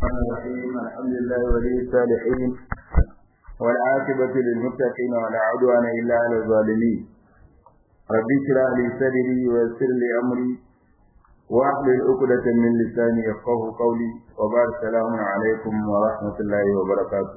الرحمن الرحيم الحمد لله ولي الصالحين والعاقبة للمتقين ولا عدوان إلا على الظالمين رب اشرح لي صدري ويسر لي أمري واحلل عقدة من لساني يفقه قولي وبعد السلام عليكم ورحمة الله وبركاته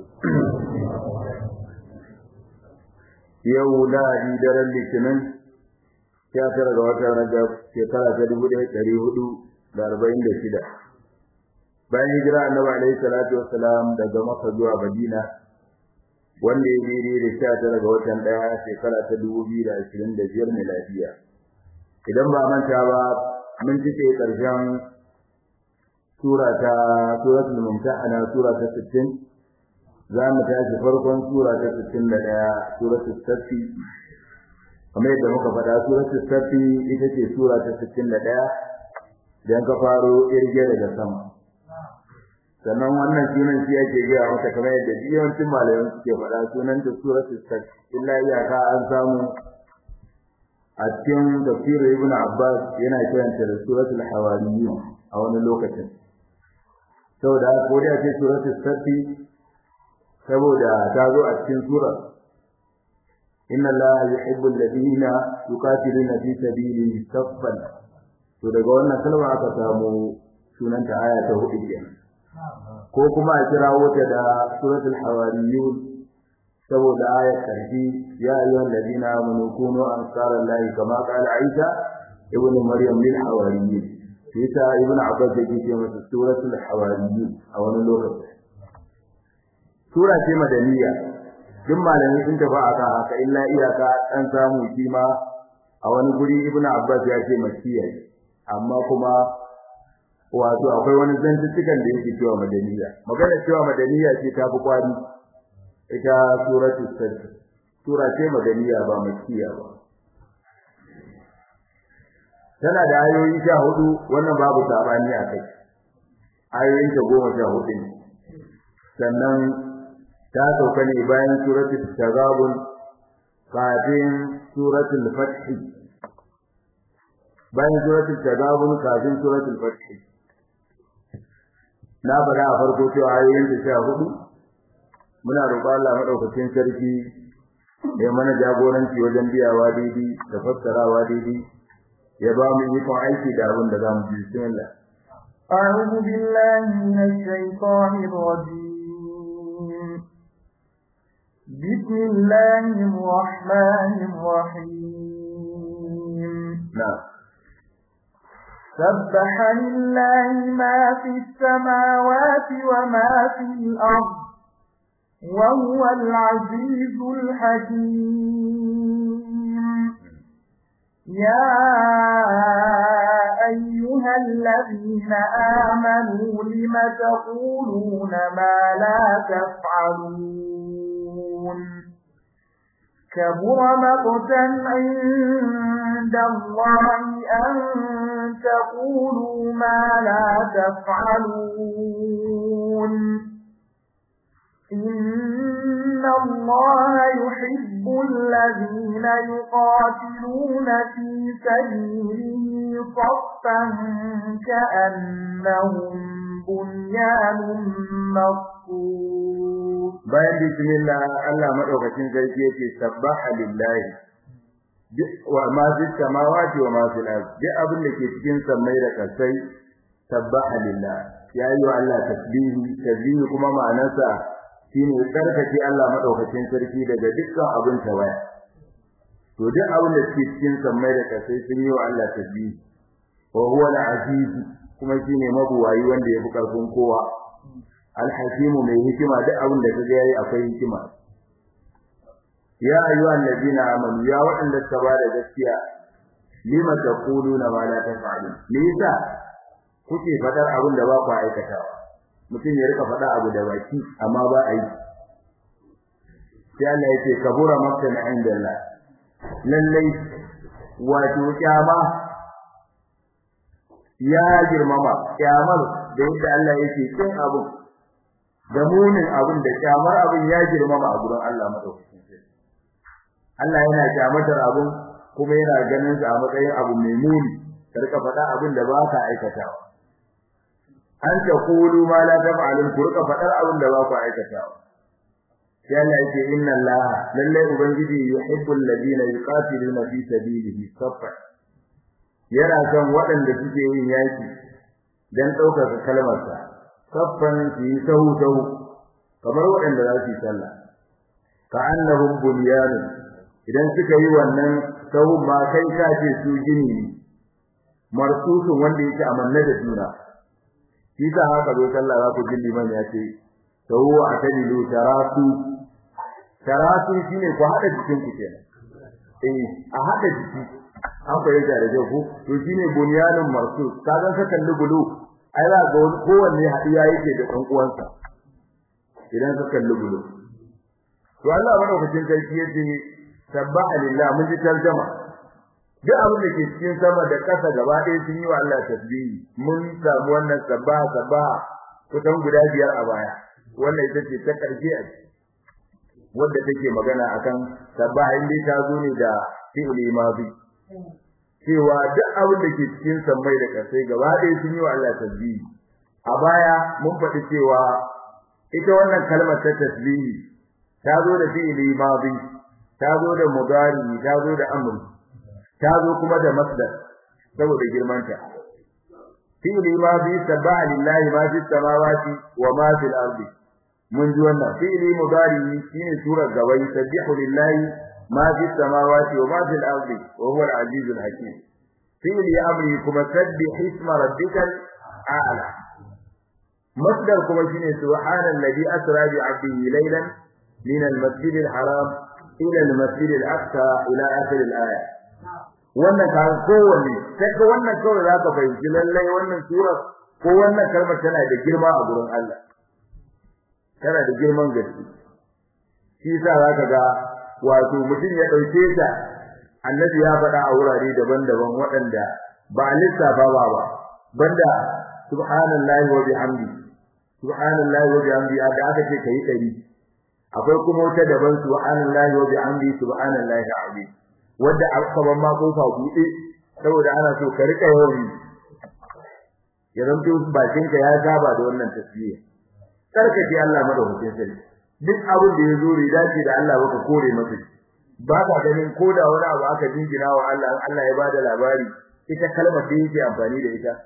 yau lahadi daren litinin ya tara ga watan rajab shekara ta dubu ɗaya ɗari hudu da arba'in da shida bayan hijira annabi alaihi salatu wassalam daga maka zuwa madina wanda ya daidai da sha tara ga watan ɗaya shekara ta dubu biyu da ashirin da biyar miladiya idan ba manta ba mun cike ƙarshen sura ta suratul mumtahana sura ta sittin za mu tashi farkon sura ta 61 suratul safi kamar yadda muka faɗa suratul safi ita ce sura ta 61 dan ka faro irge daga sama sannan wannan sunan shi ake gaya mata kamar yadda yawancin malaman suke faɗa sunan ta suratul safi illa iyaka an samu a cikin tafsirin ibn abbas yana kiranta da suratul hawariyun a wani lokacin saboda ko da ce suratul safi saboda ta zo a cikin sura inna allaha yuhibbu alladhina yuqatiluna fi sabilihi saffan to daga wannan kalma aka samu sunanta aya ta hudu kenan ko kuma a kirawo ta da suratul hawariyun saboda ayat karfi ya ayyuhal ladina amanu kunu ansarallahi kama qala aisha ibnu maryam lil hawariyyin ita ibnu abbas yake ce masa suratul hawariyyin a wani lokaci sura ce madaniya duk malamai sun tafi akan haka illa iyaka dan samu kima a wani guri ibnu abbas ya ce makkiya amma kuma wato akwai wani zantuttukan da yake cewa madaniya magana cewa madaniya ce ta fi kwari ita suratul sajj sura ce madaniya ba makkiya ba tana da ayoyi sha hudu wannan babu sabani a kai ayoyin ta goma sha hudu ne sannan ta sauka ne bayan suratul tagabun kafin suratul fath bayan suratul tagabun kafin suratul fath na fara a farko cewa ayoyin da sha hudu muna roƙon Allah madaukakin sarki ya mana jagoranci wajen biyawa daidai da fassarawa daidai ya ba mu ikon aiki da abin da za mu ji bismillah أعوذ بالله من الشيطان الرجيم بسم الله الرحمن الرحيم نعم سبح لله ما في السماوات وما في الأرض وهو العزيز الحكيم يا أيها الذين آمنوا لم تقولون ما لا تفعلون كبر مقتا عند الله أن تقولوا ما لا تفعلون إن الله يحب الذين يقاتلون في سبيله صفا كأنهم بنيان مرصوص bayan bismillah Allah madaukakin sarki yake sabbaha lillahi wa ma fi samawati wa ma fil ard duk abin da ke cikin sammai da kasai sabbaha lillah ya yi wa Allah tasbihi tasbihi kuma ma'anarsa shine tsarkake Allah madaukakin sarki daga dukkan abin tawaya to duk abin da ke cikin sammai da kasai sun yi wa Allah tasbihi wa huwa al-aziz kuma shine mabuwayi wanda ya fi karfin kowa alhakimu mai hikima duk abin da kaga yayi akwai hikima ya ayyuhan ladina amanu ya waɗanda suka ba da gaskiya lima taquluna ma la taf'alun me yasa kuke fadar abin da ba ku aikatawa mutum ya rika fada abu da baki amma ba a yi sai Allah yake kabura makka na inda Allah lallai wato kyama ya girmama kyamar da yadda Allah yake kin abu da munin abin da kyamar abin ya girmama a gurin Allah madaukakin sarki Allah yana kyamatar abin kuma yana ganin sa a matsayin abu mai muni ka rika faɗa abin da ba ka aikatawa an taqulu ma la taf'alun ku rika fadar abin da ba ku aikatawa sai Allah yake inna Allah lalle ubangiji yuhibbul ladina yuqatiluna fi sabilihi saffa yana son waɗanda suke yin yaki dan ɗaukaka kalmarsa saffan su yi sahu sahu kamar waɗanda za su yi sallah ka annahum bunyanun idan suka yi wannan sahun ma kai ka ce su gini ne marsusun wanda yake amanna da juna shi sa haka zo sallah za ku ji liman ya ce sahu a tadilu tarasu tarasu shine ku hada jikin ku kenan eh a hada jiki an fahimta da ku to shine bunyanun marsus kaga ka kalli bulu ai za ga kowanne hadiya yake da dan uwansa idan ka kalli bulu to Allah madaukakin sarki yace sabbaha lillah mun ji tarjuma duk abin da ke cikin sama da ƙasa gaba ɗaya sun yi wa Allah tasbihi mun samu wannan sabbaha sabbaha kusan guda biyar a baya wannan ita ce ta ƙarshe a wanda take magana akan sabbaha inda ta zo ne da fi'li madi cewa duk abin da ke cikin sammai da ƙasai gaba ɗaya sun yi wa Allah tasbihi a baya mun faɗi cewa ita wannan kalmar ta tasbihi ta zo da fi'li madi ta zo da mudari ta zo da amr ta zo kuma da masdar saboda girmanta fi'li madi sabbaha lillahi ma fi samawati wa ma fil ardi mun ji wannan fi'li mudari shine surar gabai sabbihu lillahi ma fi samawati wa ma fil ardi wa huwa al-aziz al-hakim fi'li amri kuma sabbih isma rabbikal a'la masdar kuma shine subhanalladhi asra bi 'abdihi laylan min al-masjid al-haram ila al-masjid al-aqsa ila akhir al-aya wannan ka kowanne sai ka wannan kawai zaka fahimci lallai wannan surar ko wannan kalmar tana da girma a gurin Allah tana da girman gaske shi yasa zaka ga wato mutum ya dauke ta annabi ya faɗa a wurare daban-daban waɗanda ba lissafa ba ba banda subhanallahi wa bihamdi subhanallahi wa bihamdi da aka ce kai dari akwai kuma wata daban subhanallahi wa bihamdi subhanallahi azim wanda aka ban ma kofa buɗe saboda ana so ka rika yawan ya zanto bakin ka ya saba da wannan tasbih karkace Allah madaukakin sarki duk abin da yazo bai dace da Allah baka kore masa ba ka ganin ko da wani abu aka jingina wa Allah Allah ya bada labari ita kalmar da yake amfani da ita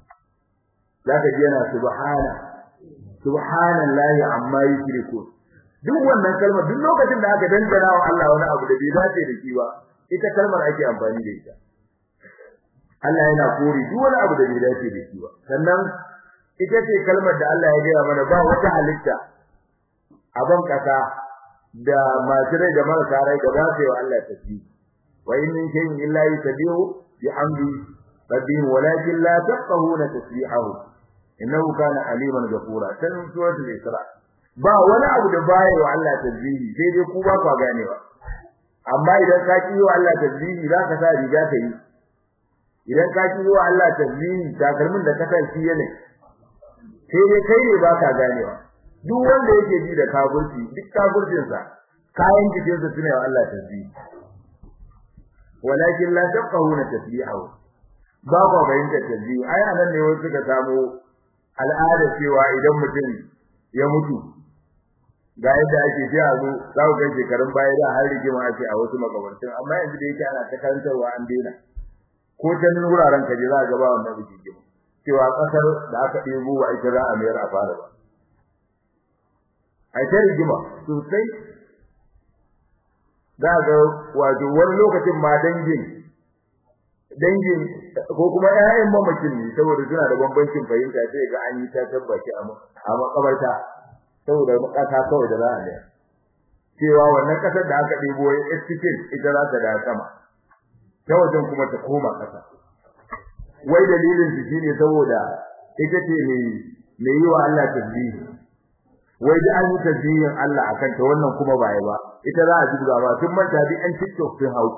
zaka ji yana subhana subhanallahi amma yushriku duk wannan kalmar duk lokacin da aka dangana wa Allah wani abu da bai dace da shi ba ita kalmar ake amfani da ita Allah yana kore duk wani abu da bai dace da shi ba sannan ita ce kalmar da Allah ya gaya mana ba wata halitta a ban kasa da masu rai da marasa rai da ba su yi wa Allah tasbih wa in min shay'in illa yusabbihu bihamdi rabbih walakin la tafqahuna tasbihahu innahu kana aliman ghafura tan suratul isra ba wani abu da baya wa Allah tasbih sai dai ku ba ku ganewa amma idan ka ki wa Allah tasbih za ka sa riga ta yi idan ka ki wa Allah tasbih takalmin da ka sa shi ne sai dai kai ne ba ka ganewa duk wanda yake ji da kafirci duk kafircin sa kayan jikin sa tuna wa Allah tasbih walakin la tafqahuna tasbihahu ba ba bayyana tasbih ai anan ne wasu suka samu al'ada cewa idan mutum ya mutu ga yadda ake ji a zo za ku ga shekarun baya da har rigima ake a wasu makabartun amma yanzu da yake ana ta karantarwa an daina ko ta nan wuraren kaje za ga ba wannan rigima cewa kasar da aka ɗebo wa ita za a mayar a fara ba a ta rigima sosai za ga wato wani lokacin ma dangin dangin ko kuma ƴaƴan mamakin ne saboda suna da bambancin fahimta sai ga an yi ta tabbaci a makabarta saboda kasa kawai da za a yi cewa wannan kasar da aka ɗebo ya estikin ita za ta da sama ta wajen kuma ta koma kasa wai dalilin su shine saboda ita ce ne mai yi wa Allah tasbihi wai da an yi tasbihin Allah akan ta wannan kuma ba ba ita za a jibga ba tun manta bi an TikTok sun hau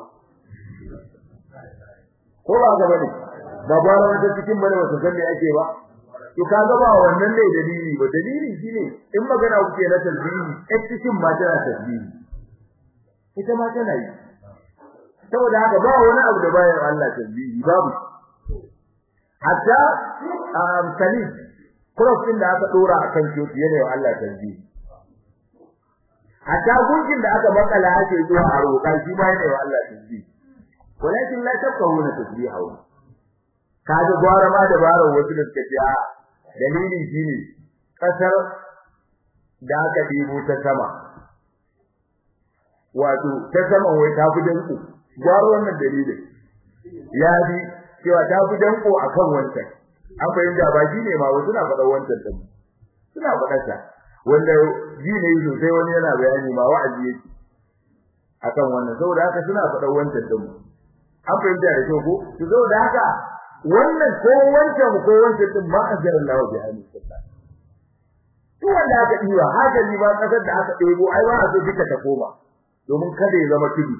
ko ba ga bane ba ba wata cikin bane wata san me ake ba to kaga ba wannan ne dalili ba dalili shine in magana kuke na tasbihi ai cikin ma tana tasbihi ita ma tana yi saboda haka ba wani abu da bayan Allah tasbihi babu hatta um salim cross din da aka dora akan coci yana wa Allah tasbih hatta gunkin da aka makala ake zuwa a roƙa shi ma yana wa Allah tasbih walakin la tafqahuna tasbihahu kaga gwara ma da baro wasu da suka ce a dalilin shine kasar da aka dibo ta sama wato ta sama wai ta fi danko gwara wannan dalilin ya bi cewa ta fi danko akan wancan an fahimta ba shi ne ma wasu na faɗa wancan din suna faɗa ta wanda ji ne sosai wani yana bayani ma wa'azi yake akan wannan saboda haka suna faɗa wancan din an fahimta da kyau ko to saboda haka wannan ko wancan ko wancan din ma azar Allah bi hali sallah to wanda aka diwa haka ni ba kasar da aka ɗebo ai ba a so duka ta koma domin kada ya zama tudu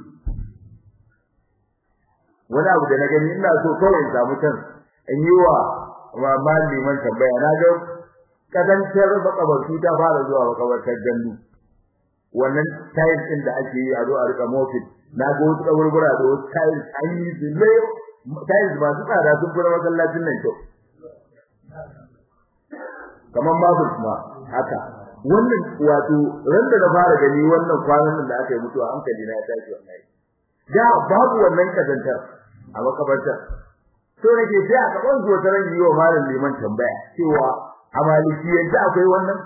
wani abu da na gani ina so kawai in samu can in yi wa ma maliman tambaya na ga kadancar makabartu ta fara zuwa makabartar gandu wannan tiles din da ake yi a zo a rika mofin na ga wasu kaburbura da wasu tiles an yi su ne tiles masu tsada sun fura masallacin nan kyau kamar marble kuma haka wannan wato ran da na fara gani wannan kwanan nan da aka yi mutuwa hankali na ya tashi wallahi da babu wannan kazantar a makabartar so nake sai a gaban zuwa taran yi wa malam liman tambaya cewa a malikiyance akwai wannan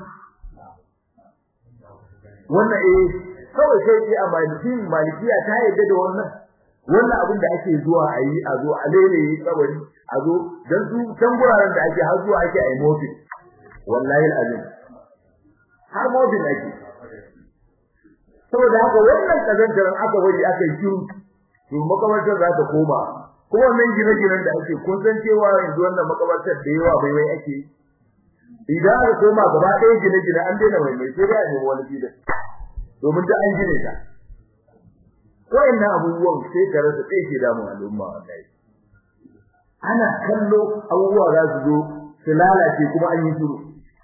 wannan eh kawai sai ce a maliki malikiya ta yadda da wannan wannan abin da ake zuwa a yi a zo a lele yi tsabari a zo dan su can guraren da ake har zuwa ake a yi mofi wallahi alazim har mofi ake saboda haka wannan kazantaran aka bari aka yi shiru to makabartar za ta koma kuma wannan gine-ginen da ake kun san cewa yanzu wannan makabartar da yawa bai wai ake idan aka koma gaba ɗaya gine-gine an daina mai mai sai dai a nemi wani filin domin ta an gine ta wayannan abubuwan sai ka rasa sai ke damun al'umma wallahi ana kallo abubuwa za su zo su lalace kuma an yi shiru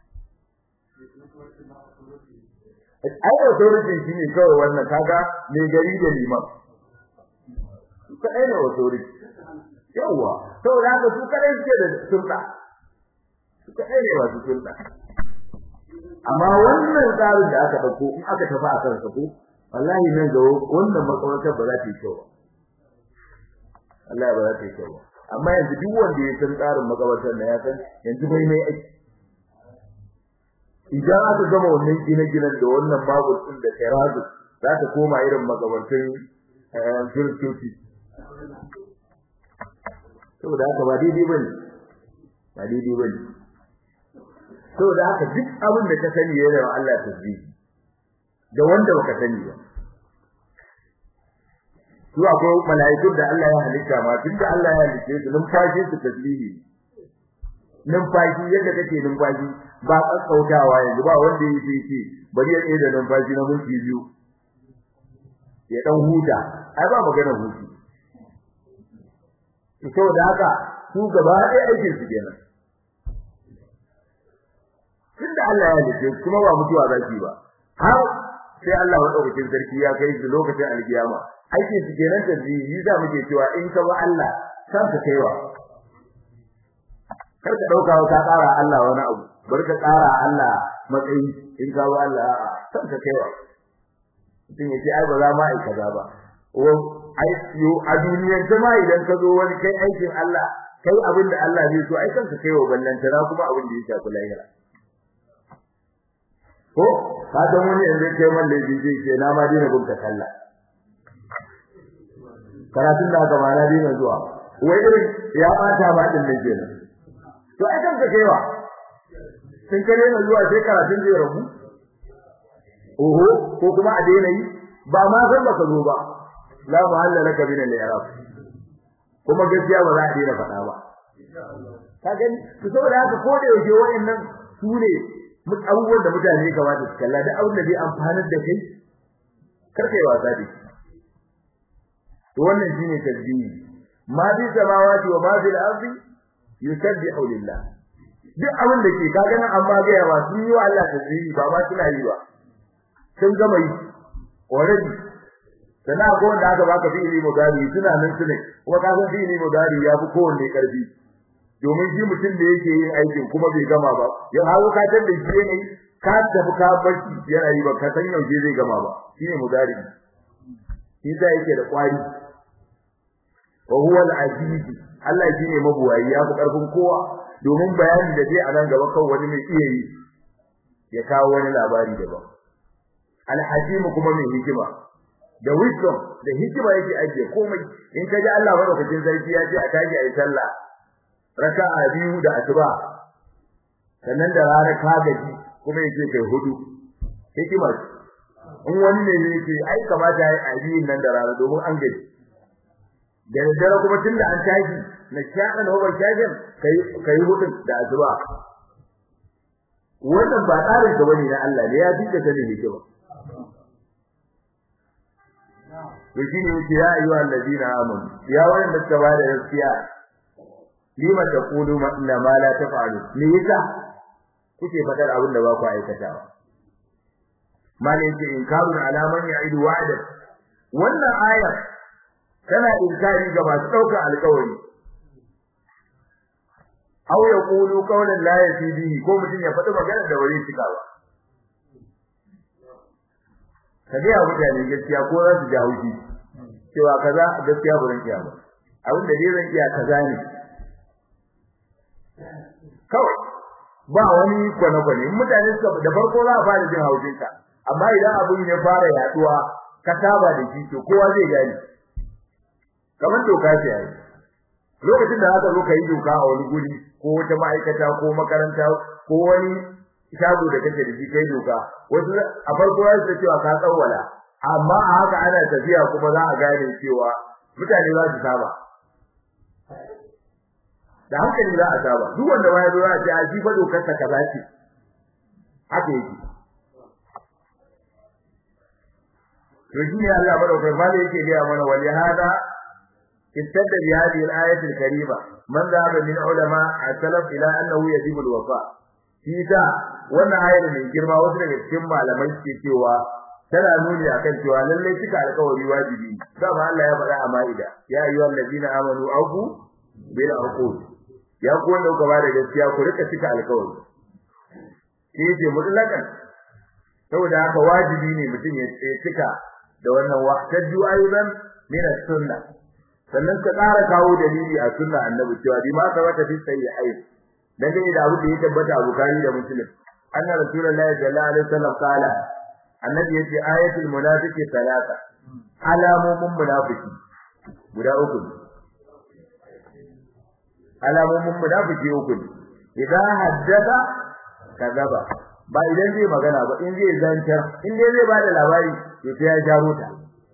ai authority shine kawai wannan kaga mai gari da liman kadai ne authority yawa saboda haka su kadai suke da sulta su kadai ne wasu sulta amma wannan tsarin da aka dauko in aka tafi a kan sa ko wallahi nan ga wannan makarantar ba za ta yi kyau ba Allah ba za ta yi kyau ba amma yanzu duk wanda ya san tsarin makarantar na ya san yanzu bai mai aiki idan aka gama wannan gine-ginen da wannan babu din da kirazu za ta koma irin makabartun kiristoci saboda haka ba daidai bane ba daidai bane saboda haka duk abin da ka sani yana wa Allah tasbih da wanda baka sani ba su akwai mala'ikun da Allah ya halitta ma tunda Allah ya halitta su numfashi su tasbihi numfashi yadda kake numfashi ba tsakautawa yanzu ba wanda yake ce bari ya tsaye da numfashi na minti biyu ya dan huta ai ba magana hutu saboda haka su gaba ɗaya aikin su kenan tunda Allah ya halitta kuma ba mutuwa zaki ba har sai Allah madaukakin sarki ya kai su lokacin alkiyama aikin su kenan tasbihi za muke cewa in ka ba Allah san ka kaiwa kar ka dauka ka tsara Allah wani abu bar ka tsara Allah matsayi in ka ba Allah san ka kaiwa mutum ya ce ai ba za ma ai kaza ba o ai yo a duniyar jama'a idan ka zo wani kai aikin Allah kai abin da Allah zai so ai kanka kaiwa ballantana kuma abin da ya shafi lahira ko ka san wani yanzu kai man laifi zai ce na ma dina bin ka sallah karatun da aka ma na dina zuwa wai irin ya bata ma din nan kenan to ai kanka kaiwa sun kare na zuwa sai karatun zai rabu oho ko kuma a daina yi ba ma san baka zo ba la mahalla laka min al-i'rab kuma gaskiya ba za a daina faɗa ba ka gani to saboda haka ko da yake wayannan su ne abubuwan da mutane ya kamata su kalla da abin da zai amfanar da kai kar kai wasa da to wannan shine tasbihi ma bi samawati wa ma bil ardi yusabbihu lillah duk abin da ke ka gani amma ga yawa sun yi wa Allah tasbihi ba ma suna yi ba sun gama yi already sana ko wanda aka baka fi'ili mudari suna nan sune kuma ka san fi'ili mudari ya fi kowanne karfi domin shi mutum da yake yin aikin kuma bai gama ba ya hawo ka tabbe shi ne ka tafi ka barci yana yi ba ka san yaushe zai gama ba shine mudari shi da yake da kwari wa huwa al-aziz Allah shine mabuwayi ya fi karfin kowa domin bayanin da zai a nan gaba kan wani mai iya yi ya kawo wani labari daban al-hakim kuma mai hikima da wisdom da hikima yake ajiye komai in ka ji Allah madaukakin sarki ya ce a tashi a yi sallah raka'a biyu da asuba sannan da rana ka gaji kuma yake kai hudu hikima in wani ne zai ce ai kamata ya yi abiyin nan da rana domin an gaji da daddare kuma tunda an tashi na shaɗa na wabar shafin kai hudun da asuba wannan ba tsarin ka bane na Allah ne ya fi da sanin hikima to shine yake ya ayyuha alladina amanu ya wanda suka bada gaskiya lima taqulu inna ma la taf'alu me yasa kuke fadar abin da ba ku aikatawa malin ce inkarun alaman ya'idu wa'da wannan ayar tana inkari ga masu daukar alƙawari aw yaqulu qawlan la yasidihi ko mutum ya faɗi magana da wani cika ba kaje ya mutane gaskiya ko za su ji haushi cewa kaza gaskiya ba zan iya ba abin da dai zan iya kaza ne kawai ba wani kwane-kwane mutane suka da farko za a fara jin haushin ka amma idan abin ya fara yaduwa ka saba da shi to kowa zai gani kamar doka ce ai lokacin da aka zo ka yi doka a wani guri ko wata ma'aikata ko makaranta ko wani shago da kake da shi kai doka wasu a farko za su cewa ka tsawwala amma a haka ana tafiya kuma za a gane cewa mutane za su saba da hankali za a saba duk wanda ma ya zo ya ce a shi fa dokar ta kaza ce haka yake to shi ne Allah madaukakin mali yake gaya mana wali hada istadda bi hadhihi al-ayati al-karima man dhahaba min ulama al-salaf ila annahu yajibu al-wafa shi da wannan ayar mai girma wasu daga cikin malamai suke cewa tana nuni akan cewa lalle cika alƙawari wajibi dama Allah ya faɗa a Maida ya ayyuhal ladina amanu aqu bil aqud ya ku wanda kuka bada gaskiya ku rika cika alƙawari shi ce mutlakan saboda haka wajibi ne mutum ya cika da wannan wa'taju ayyuban min as-sunna sannan ka ƙara kawo dalili a sunna annabi cewa bi ma sabata fi sayyi'ain dan dai da abu da ya tabbata a bukari da muslim anna rasulullahi sallallahu alaihi wasallam qala annabi yace ayatul munafiqi salata alamomin munafiki guda uku alamomin munafiki uku idan haddasa kazaba ba idan zai magana ba in zai zantar in dai zai bada labari to sai ya jaro ta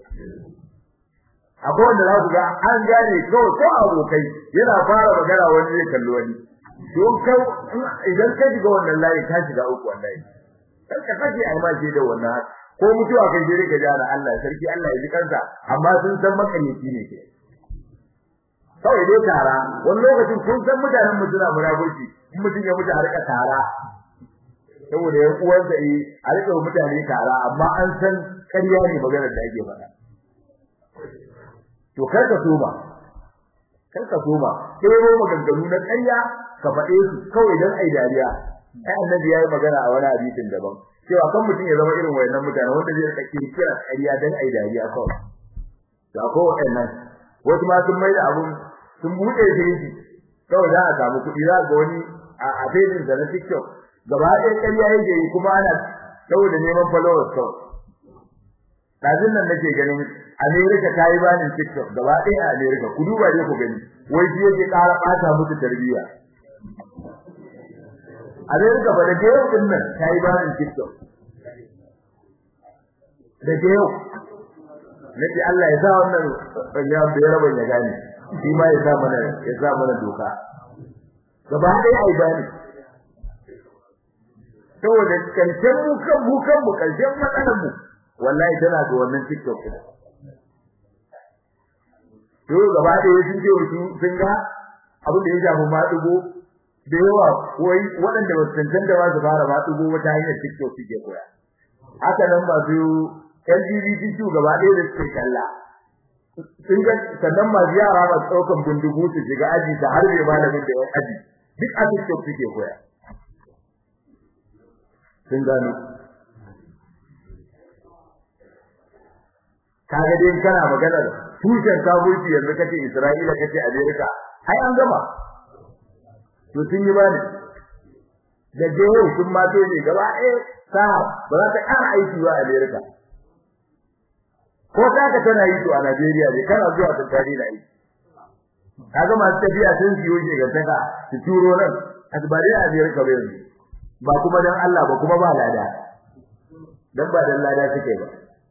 akwai wanda za ku ga an gane kawai ko abokai yana fara magana wani zai kalli wani don kai idan ka shiga wannan layi ka shiga uku wallahi kar ka kaje ai ma da wannan ko mutuwa kai je ka jara Allah sarki Allah ya ji kansa amma sun san makanici ne ke kawai dai tara wani lokacin kun san mutanen mu suna munafurci in mutum ya mutu a rika tara saboda yan uwansa eh a rika mutane tara amma an san ƙarya ne maganar da ake faɗa to kar ka soma kar ka soma sai ro maganganu na ƙarya ka faɗe su kawai dan ai dariya ai annabi yayi magana a wani hadisin daban cewa kan mutum ya zama irin wayannan mutane wanda zai rika kirkira ƙarya dan ai dariya kawai to akwai wayannan wasu ma sun maida abun sun bude shi kawai za a samu kuɗi za ga wani a abin da na TikTok gaba ɗaya ƙarya yake yi kuma ana saboda neman followers kawai Ɗazin nan nake ganin America ta yi banin TikTok gaba ɗaya a America ku duba dai ku gani wai shi yake ƙara ɓata musu tarbiyya America ba da yau din nan ta yi banin TikTok da yau nake Allah ya sa wannan ya bayar ban ya gane shi ma ya sa mana ya sa mana doka gaba ɗaya ai bani saboda karshen mu kan mu kan mu karshen matsalar mu wallahi tana ga wannan TikTok din to gaba da sun ce su sun ga abin da ya shafi ma dugo da yawa wai waɗanda ba su tantance ba su fara ma dugo wata hanyar TikTok suke koya haka nan ba su LGBTQ gaba ɗaya da suke kalla sun ga sannan masu yara ba ɗaukan bindigu su shiga aji ta harbe malamin da yan aji duk a TikTok suke koya sun gano kaga dai kana maganar tushen kafirci yanzu kace Isra'ila kace Amerika ai an gama to sun yi bani da jeho sun ma to ne gaba eh sa ba za ta ƙara aiki wa Amerika ko ta ka tana yi to a Najeriya ne kana zuwa ta tare da aiki kaga masu tafiya sun siyo shi ga taka su turo nan asbari a Amerika ba yanzu ba kuma dan Allah ba kuma ba lada dan ba dan lada suke ba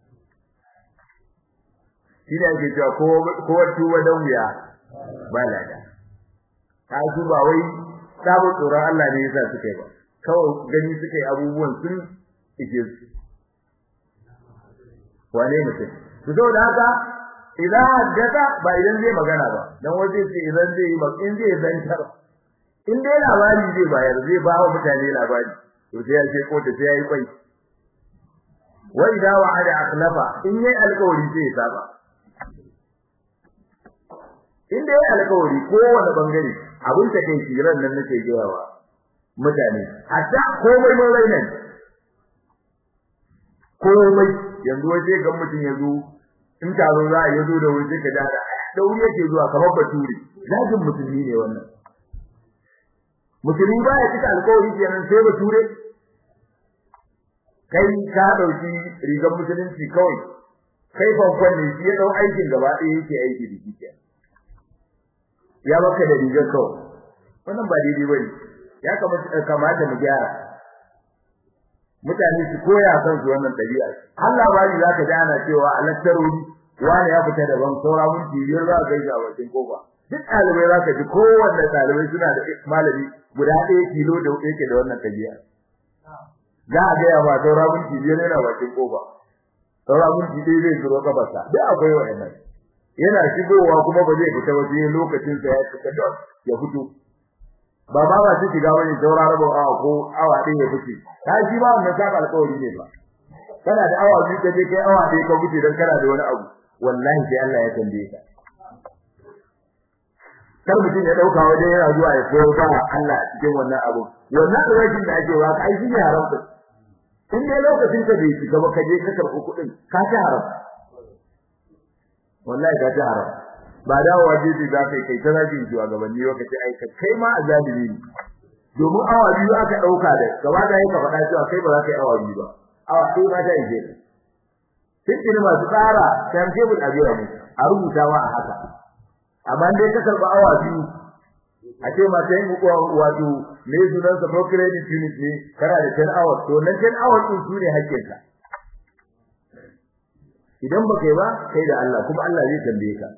shi da yake cewa ko ko tuwa dan wuya ba lada ka su ba wai sabo tsoron Allah ne yasa suke ba kawai gani suke abubuwan sun ike su wane mutum to saboda haka idan haddasa ba idan zai magana ba dan waje ce idan zai yi in zai zantar in dai labari zai bayar zai ba wa mutane labari to sai ya ce ko ta sai ya yi kwai wa idza wa'ada akhlafa in yayi alƙawari sai ya saba in dai yayi alƙawari ko wani bangare abin ta kai shiran nan nake gayawa mutane hatta komai mun rainan komai yanzu waje ga mutum ya zo in taro za a yazo da wuri ka da da wuri yake zuwa kamar bature zagin musulmi ne wannan musulmi ba ya cika alƙawari kenan sai bature kai ka dauki rigar musulunci kawai kai fankon ne shi ya dau aikin gaba ɗaya yake aiki da shi ya baka da rigar kawai wannan ba daidai bane ya kamata kamata mu gyara mutane su koya kan su wannan dabi'a Allah ba ni zaka ji ana cewa alattaruri wani ya fita daban saura mun biyar za ka ga wajen kofa duk ɗalibai za ka ji kowanne ɗalibai suna da malami guda ɗaya kilo da yake da wannan dabi'a za a ga yawa saura mun biyar yana wajen kofa saura mun ɗaya zai zuro kafarsa duk akwai wa'annan yana shigowa kuma ba zai fita ba sai lokacin sa ya fita don ya fito ba ba ba su shiga wani saura rabon awa ko awa ɗaya ya fice ka shi ba wannan saba alƙawari ne ba kana da awa biyu kaje kai awa ɗaya ka fice dan kana da wani abu wallahi sai Allah ya tambaye ka kar mutum ya dauka wajen yana zuwa ya koyo ba Allah a cikin wannan abu wannan rajin da ake ba kai shi ne haram din in dai lokacin ka bai shiga ba ka je ka karɓi kuɗin ka ci haram wallahi ka ci haram ba dawowa jeji za ka yi kai ta zagin shugabanni lokaci ai ka kai ma azalimi ne domin awa biyu aka dauka da gaba da yake faɗa cewa kai ba za ka yi awa biyu ba awa sai ma ta ije cikin masu tsara kan tebul a biya ne a rubuta ma a haka amma dai ka karba awa biyu a ce ma sai mu wato me sunan sa credit unit ne kana da 10 hours to nan 10 hours din su ne hakkinka idan ba kai ba kai da Allah kuma Allah zai tambaye ka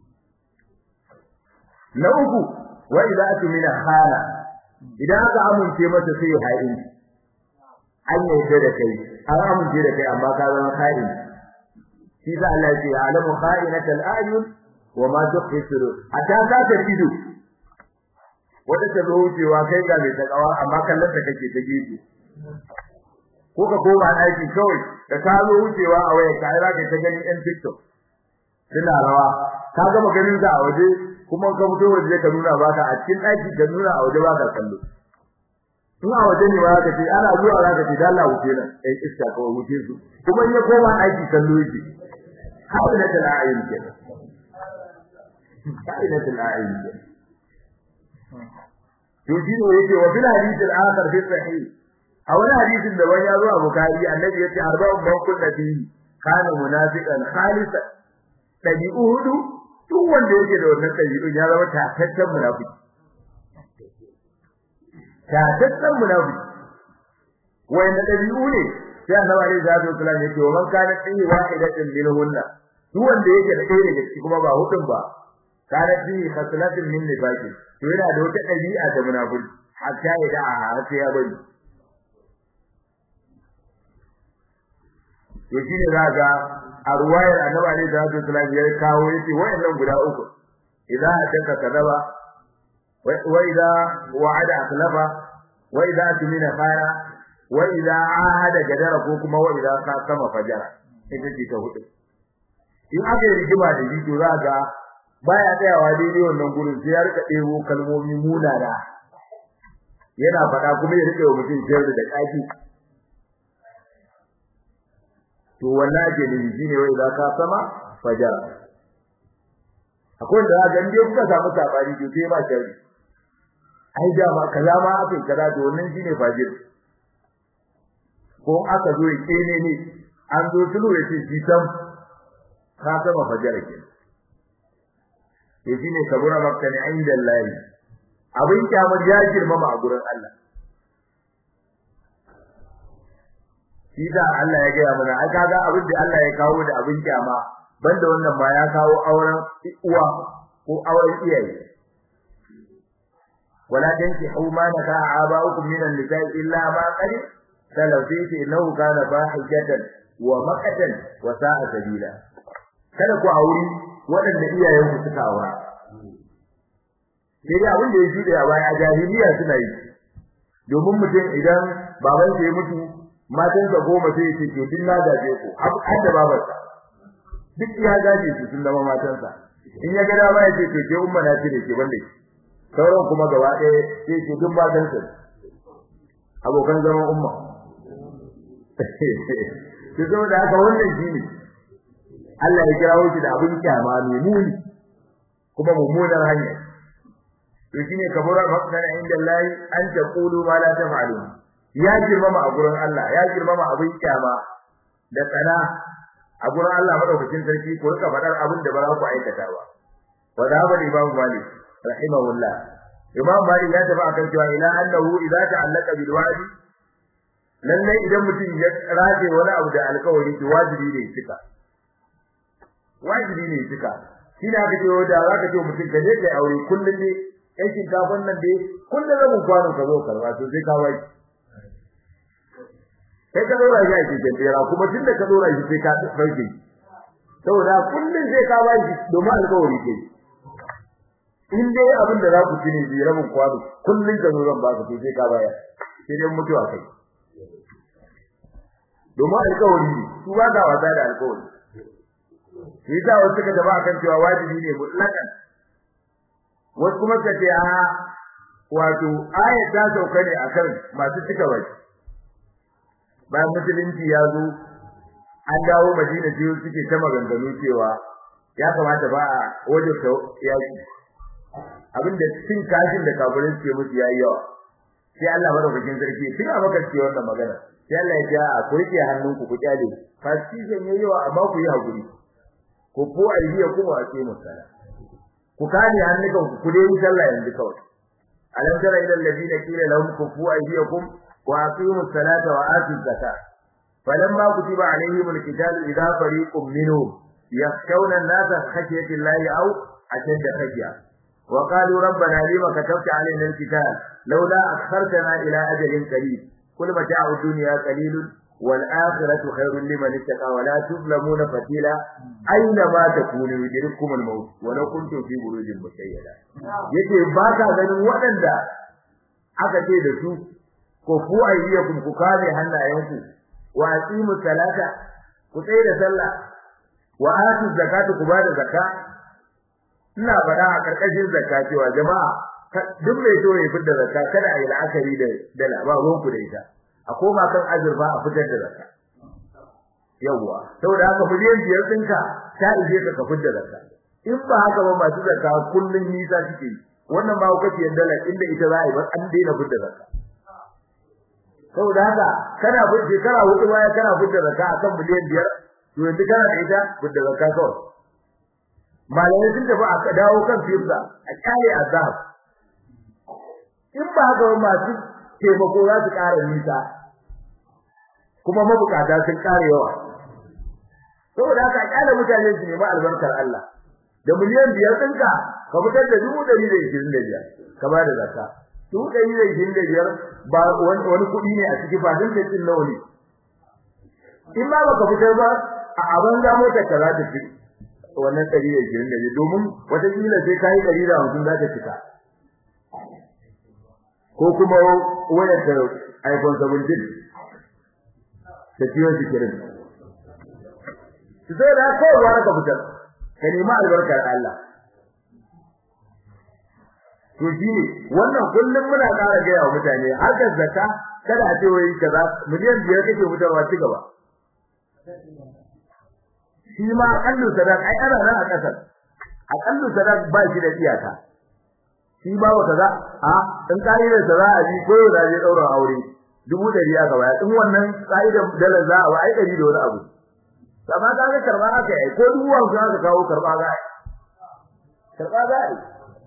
na uku wa idza atmina khana idan aka amince masa sai hayin an yarda da kai an amince da kai amma ka zama khain shi da Allah ya ce alamu kha'inatal a'yun wa ma tukhfi sudur ata ka ta ido wata ta zo wucewa kai ga mai takawa amma kallon ta kake ta gefe ko ka koma aiki kawai da ka zo wucewa a waya kai za ka ta ganin yan TikTok suna rawa ka ga maganin sa a waje kuma ka fito waje ka nuna baka a cikin daki ka nuna a waje baka kallo in a waje ne ba ka ce ana zuwa za ka ce da Allah wuce nan ai iska ka wuce su kuma in ya koma aiki kallo yake haɗa da la'ayin ke haɗa da la'ayin ke to shi ne yake wa bil hadith al-akhar fi sahih a wani hadisin da wani ya zo a bukari annabi yace arba'un man kunna fi kana munafiqan khalisan dabi'u hudu duk wanda yake da wannan dabi'un ya zama tataccen munafiki tataccen munafiki wanda dabi'u ne sai annabi alaihi salatu wasallam yake wa man kana fi wahidatin minhunna duk wanda yake da ɗaya daga ciki kuma ba hudun ba kana fi khaslatin min nifaqi to yana da wata dabi'a ta munafiki hatta ya da har sai ya bari to shine zaka a ruwayar annabi alaihi salatu wasallam ya kawo yace wayannan guda uku idan ataka kadaba wa idza wa'ada akhlafa wa idza tumina khara wa idza ahada gadara ko kuma wa idza qasama fajara ita ce ta hudu in aka yi rigima da shi to za ga baya tsayawa daidai wannan gurin sai ya rika ɗebo kalmomi munana yana faɗa kuma ya rike wa mutum sharri da ƙaki to wannan ake nufi shine wai za ka sama fajara akwai da ga inda kuka samu sabani to sai ba sharri ai da ma kaza ma aka yi kaza to wannan shine fajir ko aka zo yake ne ne an zo tulu yace shi sam ka sama fajara ke to shine kabura makka ne inda Allah abin kyamar ya girmama a gurin Allah shi da Allah ya gaya mana ai kaga abin da Allah ya kawo da abin kyama banda wannan ma ya kawo auren uwa ko auren iyaye wala tankihu ma naka aba'ukum min an-nisa'i illa ma qad salafiti innahu kana fahijatan wa maqatan wa sa'a sabila kada ku auri waɗanda iyayen ku suka aura sai dai abin da ya jude a baya jahiliya suna yi domin mutum idan baban ya mutu matansa goma sai ya ce to din na gaje ku har da babarsa duk ya gaje su sun zama matansa in ya ga dama ya ce to ke umma na cire ke banda ki sauran kuma gaba ɗaya sai ce duk matansa abokan zaman umma to saboda haka wannan shine Allah ya kirawo shi da abin kyama mai muni kuma mummunar hanya to shine kabura maqdana inda Allah an taqulu ma la taf'alun ya girmama a gurin Allah ya girmama abin kyama da tsana a gurin Allah madaukakin sarki ko rika fadar abin da ba za ku aikata ba wa da ba Imam Malik rahimahullah Imam Malik ya tafi akan cewa ila annahu idza ta'allaka bil wa'di lalle idan mutum ya rage wani abu da alƙawari to wajibi ne cika wajibi ne cika shi da aka ce da za ka ce mutum ka je kai aure kullum ne kai shinkafan nan dai kullum rabin kwano ka zo karba to sai ka wai kai ka dora shi a cikin bera kuma tun da ka dora shi sai ka dauke saboda kullum sai ka ba shi domin alƙawari ke in dai abin da za ku ci ne bi rabin kwano kullum ka zo zan ba ka to sai ka bayar sai dai mutuwa kai domin alƙawari ne su ba ka wasa da alƙawari shi yasa wasu suka gaba akan cewa wajibi ne mutlakan wasu kuma suka ce a wato ayat ta sauka ne akan masu cika baki bayan musulunci ya zo an dawo madina biyu suke ta maganganu cewa ya kamata ba a wajen ta yaki abinda cin kashin da kafirin suke musu yayi yawa sai Allah madaukakin sarki tun a maka ce wannan magana sai Allah ya ja a kurke hannunku ku kyale fasizan yayi yawa amma ku yi hakuri ku fu aidiya kuma a ce musala ku kane hannukan ku ku dai sallah yanzu kawai alam tara ila alladhina qila lahum kufu aydiyakum wa aqimu salata wa atu zakat falamma kutiba alaihim alqital idha fariqun minhum yakhshawna an-nasa khashyata allahi aw ashadda khashya wa qalu rabbana lima katabta alaina alqital laula akhartana ila ajalin qarib kul mata'u dunya qalilun والآخرة خير لمن اتقى ولا تظلمون فتيلا أينما تكونوا يدرككم الموت ولو كنتم في بروج مشيدة yake ba ka ganin waɗanda aka ce da su ko ku ayyakum ku kame hannayenku wa aqimu salata ku tsaya da sallah wa atu zakata ku bada zakka ina faɗa a karkashin zakka cewa jama'a duk mai so ya fitar da zakka kada a yi la'akari da da labarin ku da ita a koma kan azurfa a fitar da zakka yawa saboda haka miliyan biyar ɗinka ta ije ka ka fitar da zakka in ba haka ba masu zakka kullun nisa suke wannan ba kuka ce dala inda ita za a yi ba an daina fitar da zakka saboda haka kana fitar shekara hudu baya kana fitar da zakka akan miliyan biyar to yanzu kana da ita fitar da zakka kawai malamai sun tafi a dawo kan fifza a kyale azab in ba haka ba masu taimako za su ƙara nisa kuma mabukata sun ƙara yawa saboda haka kyale mutane su nemi albarkar Allah da miliyan biyar ɗinka ka fitar da dubu ɗari da ishirin da biyar ka ba da zakka dubu ɗari da ishirin da biyar ba wani kuɗi ne a ciki ba sun kai cin nawa ne in ma baka fitar ba a abin da motar ka za ta fi wannan ɗari da ishirin da biyar domin wataƙila sai ka yi ɗari da hamsin za ta cika ko kuma wayar da iPhone 17 ta ciwon sikirin su sai da kawai wani ka fitar ka nemi albarkar Allah to shine wannan kullum muna ƙara gaya wa mutane harkar zakka kada a ce wai kaza miliyan biyar kake fitarwa ci gaba shi ma akallu sadaq ai ana nan a kasar akallu sadaq ba shi da iyaka shi ba wa kaza a in kaidar sa za a bi ko da zai daura aure dubu dari aka baya in wannan kaidar dalar za a ba ai dari da wani abu amma ka ga karba aka yi ko dubu wanzu aka kawo karba za a yi karba za a yi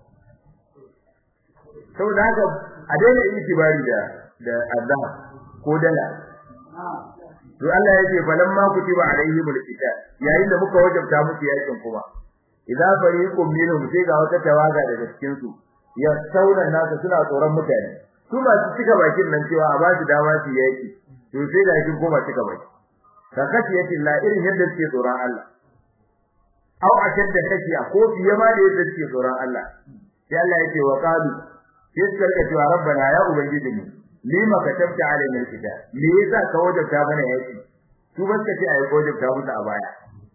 saboda haka a daina itibari da da azhar ko dala to Allah yake falamma kutiba alaihimul qital yayin da muka wajabta musu yakin kuma idza fariqum minhum sai ga wata tawaga daga cikin su ya sauna nasu suna tsoron mutane su ba su cika bakin nan cewa a ba su dama su yaki to sai da kin koma cika baki ka kace yake la irin yadda suke tsoron Allah au ashadda kashi a ko fiye ma da yadda suke tsoron Allah sai Allah yake wa qalu sai suka rika cewa rabbana ya ubangijinmu lima katabta alaina alkitab me yasa ka wajabta mana yaki su ba suka ce ayi wajabta musu a baya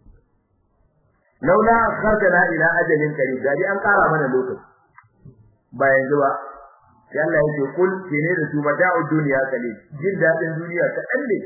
laula akhartana ila ajalin qarib dai an kara mana lokaci ba yanzu ba sai Allah yake kul kene da su mata'ud dunya kalil jin dadin duniya ta kalle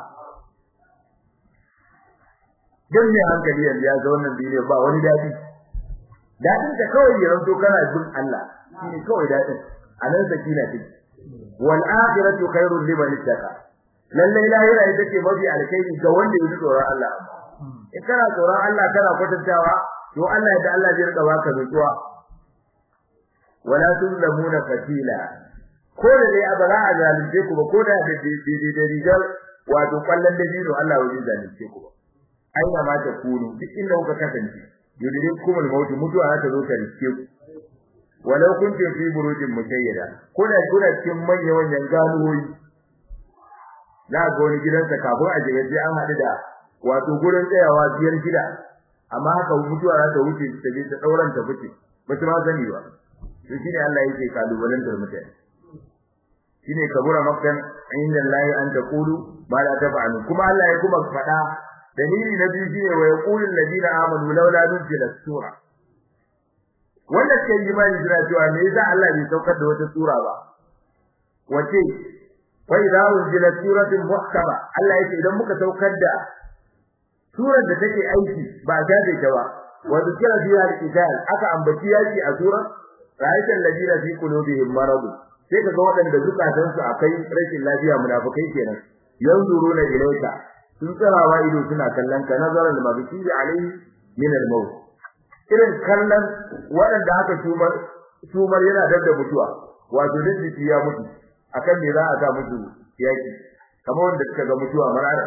dan ne hankali yanzu ya ga wannan duniya ba wani dadi dadin da kawai ya ranto kana bin Allah shine kawai dadin anan sakina take wal akhiratu khairul liman ittaqa lalle lahira ita ce mafi alkhairi ga wanda yake tsoron Allah in kana tsoron Allah kana kwatantawa to Allah ya da Allah zai rika baka nutsuwa wala tuzlamuna fatila ko da dai abara a zalunce ku ba ko da da da rigar wato kallon da dino Allah wajen zalunce ku ba aina ma ta kunu duk inda kuka kasance yudrikum al-maut mutuwa ta zo ta riske ku walau kuntum fi burujin mukayyada kuna kuna cikin manyan manyan ganuwoyi na ga wani gidansa kafin a jiga sai an haɗu da wato gurin tsayawa biyar gida amma haka mutuwa za ta wuce ta je ta dauran ta fice ba su ma sani ba to shine Allah yake kalubalantar mutane shine kabura makkan inda Allah an taqulu ma la taf'alu kuma Allah ya kuma faɗa dalili na biyu shine wa yaqulul ladina amanu laula nuzila sura wanda ke yi imani suna cewa me yasa Allah bai saukar da wata sura ba wace fa idza unzila suratun muhkama Allah yake idan muka saukar da surar da take aiki ba ta da ta ba wa zikra fiha al-qital aka ambaci yaki a surar ra'aytan ladina fi qulubihim marad sai kaga waɗanda zukatan su akai rashin lafiya munafikai kenan yanzuruna ilayka sun tsarawa ido suna kallon ka nazaran mabsiri alaihi min al-maut irin kallon waɗanda aka tumar tumar yana da mutuwa wato da jiki ya mutu akan me za a sa musu yaki kamar wanda suka ga mutuwa marara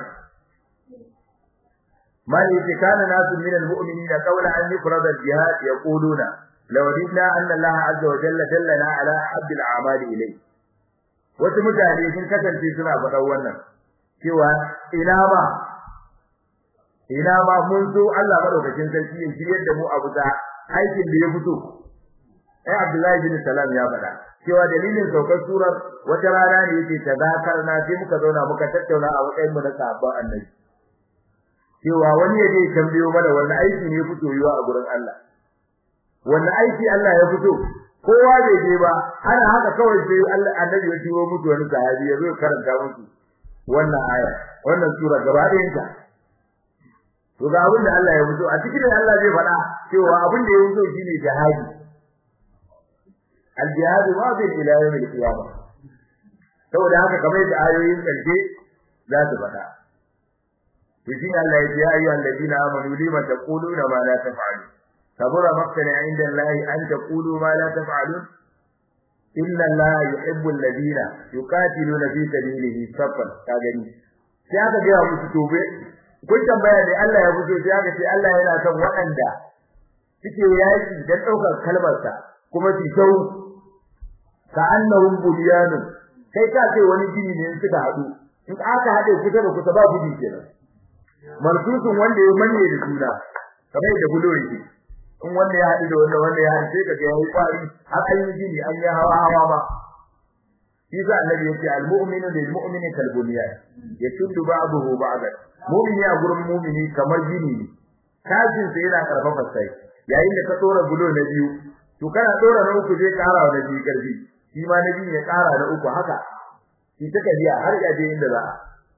mali ce kana nasu min almu'minina qawla an yufrad al-jihad yaquluna law ridna anna Allah azza wa jalla dallana ala hadd al-a'mali ilay wasu mutane sun kasance suna faɗan wannan cewa ina ma ina ma mun so Allah madaukakin sarki ya shiryar da mu abu da aikin da ya fito ai Abdullahi bin Salam ya faɗa cewa dalilin saukar surar wata rana ne yake tazakarna sai muka zauna muka tattauna a matsayin mu na sahabban Annabi cewa wani ya je tambayo mana wannan aiki ne fito yiwa a gurin Allah wannan aiki Allah ya fito kowa bai je ba ana haka kawai sai Allah Annabi ya turo musu wani sahabi ya zo karanta musu wannan aya wannan sura gaba ɗayanta to ga abin da Allah ya fito a cikin Allah zai faɗa cewa abin da ya fito shine jihadi al-jihad wadi ila yawm al-qiyamah saboda haka kamar da ayoyin karshe za su faɗa to shine Allah ya ce ayyuhal alladina amanu lima taquluna ma la taf'alun kabura maqtan 'inda Allah an taqulu ma la taf'alun inna Allah yuhibbu alladina yuqatiluna fi sabilihi saffan ka gani sai aka ga musu tobe kun tambaya da Allah ya fito sai aka ce Allah yana son waɗanda suke yaki dan daukar kalmarsa kuma su tau ka annahum bunyanun kai ka ce wani gini ne suka hadu in aka hade kusa da kusa ba gudi kenan marsusun wanda ya manye da juna kamar da bulo yake in wanda ya hadu da wanda wanda ya hadu sai ka ga yayi kwari har an yi gini an yi hawa hawa ma shi za annabi yace al-mu'minu lil mu'mini kal bunyan yashuddu ba'dahu ba'dan mu'mini a gurin mu'mini kamar gini ne kafin sai yana karfafa sai yayin da ka tsora bulo na biyu to kana tsora na uku zai kara na biyu karfi shi ma na biyu ya kara na uku haka shi ta kariya har ya je inda za a